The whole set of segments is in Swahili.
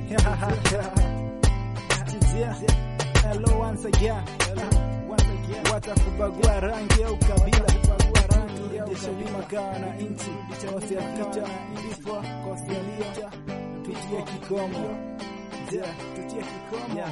Hello once again. Watakubagua rangi au kabila, jeshalima kaa na inchi wasiapita vifo kosialia tutie kikomo, tutie kikomo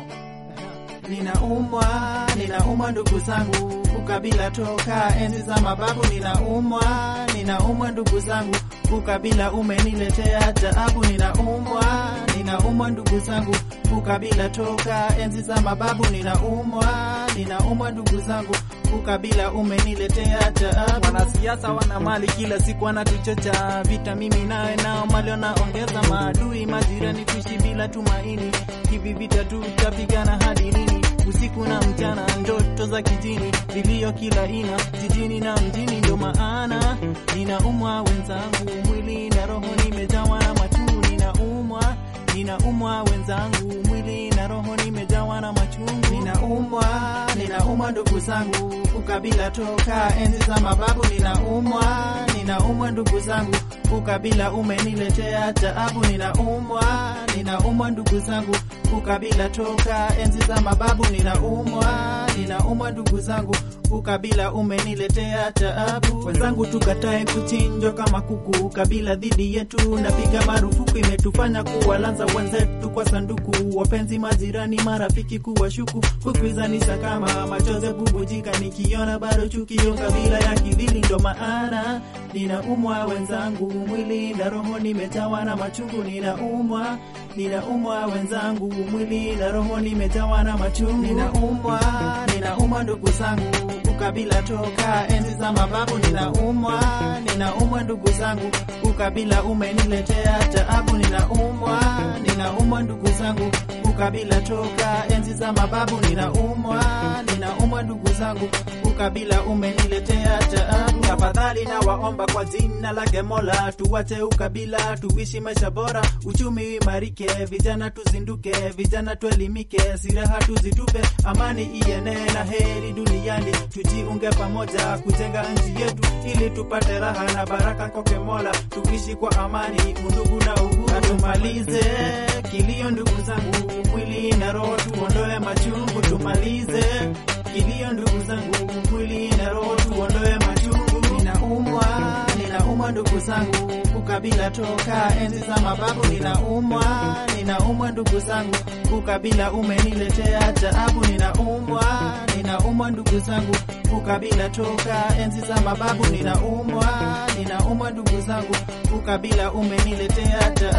Ninaumwa, ninaumwa ndugu zangu, ukabila toka enzi za mababu. Ninaumwa, ninaumwa ndugu zangu, ukabila umeniletea taabu. Ninaumwa, ninaumwa ndugu zangu, ukabila toka enzi za mababu. Ninaumwa, ninaumwa ndugu zangu, ukabila umeniletea taabu. Wanasiasa wana mali, kila siku wanatuchocha vita, mimi nawe nao mali wanaongeza maadui, majirani kuishi bila tumaini. Hivi vita tutapigana hadi lini? Usiku na mchana, ndoto za kijini, vilio kila aina, jijini na mjini. Ndo maana ninaumwa wenzangu, mwili na roho nimejawa na machungu. Ninaumwa, ninaumwa wenzangu, mwili na roho nimejawa na machungu. Ninaumwa, ninaumwa ndugu zangu, ukabila toka enzi za mababu. Ninaumwa, ninaumwa ndugu zangu, ukabila umeniletea taabu. Ninaumwa, ninaumwa ndugu zangu, ukabila toka enzi za mababu. Ninaumwa, ninaumwa ndugu zangu, ukabila umeniletea taabu. Wenzangu, tukatae kuchinjwa kama kuku, ukabila dhidi yetu napiga marufuku, imetufanya kuwalanza wenzetu kwa sanduku, wapenzi, majirani, marafiki kuwashuku, kukuizanisha kama machozi bubujika, nikiona bado chukio kabila ya kidhili. Ndo maana ninaumwa wenzangu, mwili na roho nimejawa na machungu. Ninaumwa, ninaumwa wenzangu, mwili na roho nimejawa na machungu. Ninaumwa, ninaumwa ndugu zangu, ukabila toka enzi za mababu. Ninaumwa, ninaumwa ndugu zangu, ukabila umeniletea taabu. Ninaumwa, ninaumwa ndugu zangu, ukabila toka enzi za mababu. Ninaumwa, ninaumwa ndugu zangu, ukabila umeniletea taabu. Tafadhali na waomba kwa jina lake Mola, tuwache ukabila, tuishi maisha bora, uchumi imarike, vijana tuzinduke, vijana tuelimike, silaha tuzitupe, amani ienee na heri duniani, tujiunge pamoja kujenga nchi yetu, ili tupate raha na baraka kwake Mola, tuishi kwa amani, undugu na uhuru, na tumalize kilio ndugu zangu, mwili na roho tuondoe machungu, tumalize kilio ndugu zangu, mwili na roho tuondoe machungu. Ninaumwa, ninaumwa ndugu zangu, ukabila toka enzi za mababu. Ninaumwa, ninaumwa ndugu zangu, ukabila umeniletea taabu. Ninaumwa, ninaumwa ndugu zangu, ukabila toka enzi za mababu. Ninaumwa, ninaumwa ndugu zangu, ukabila umeniletea taabu.